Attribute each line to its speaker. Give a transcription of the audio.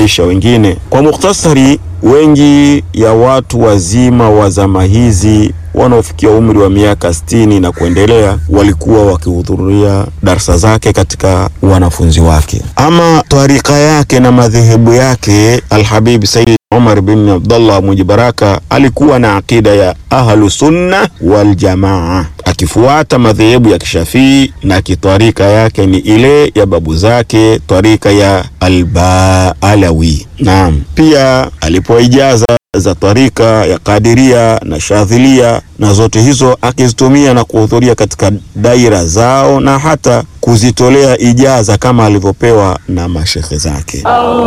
Speaker 1: kunufaisha wengine. Kwa mukhtasari, wengi ya watu wazima wa zama hizi wanaofikia umri wa miaka sitini na kuendelea walikuwa wakihudhuria darsa zake katika wanafunzi wake. Ama tarika yake na madhehebu yake, Alhabib Sayyid Umar bin Abdullah mwenye baraka alikuwa na akida ya ahlu sunna wal jamaa, akifuata madhehebu ya Kishafii na kitarika yake ni ile ya babu zake, tarika ya Albaalawi. Naam, pia alipoijaza za tarika ya Kadiria na Shadhilia na zote hizo akizitumia na kuhudhuria katika daira zao na hata kuzitolea ijaza kama alivyopewa na mashekhe zake.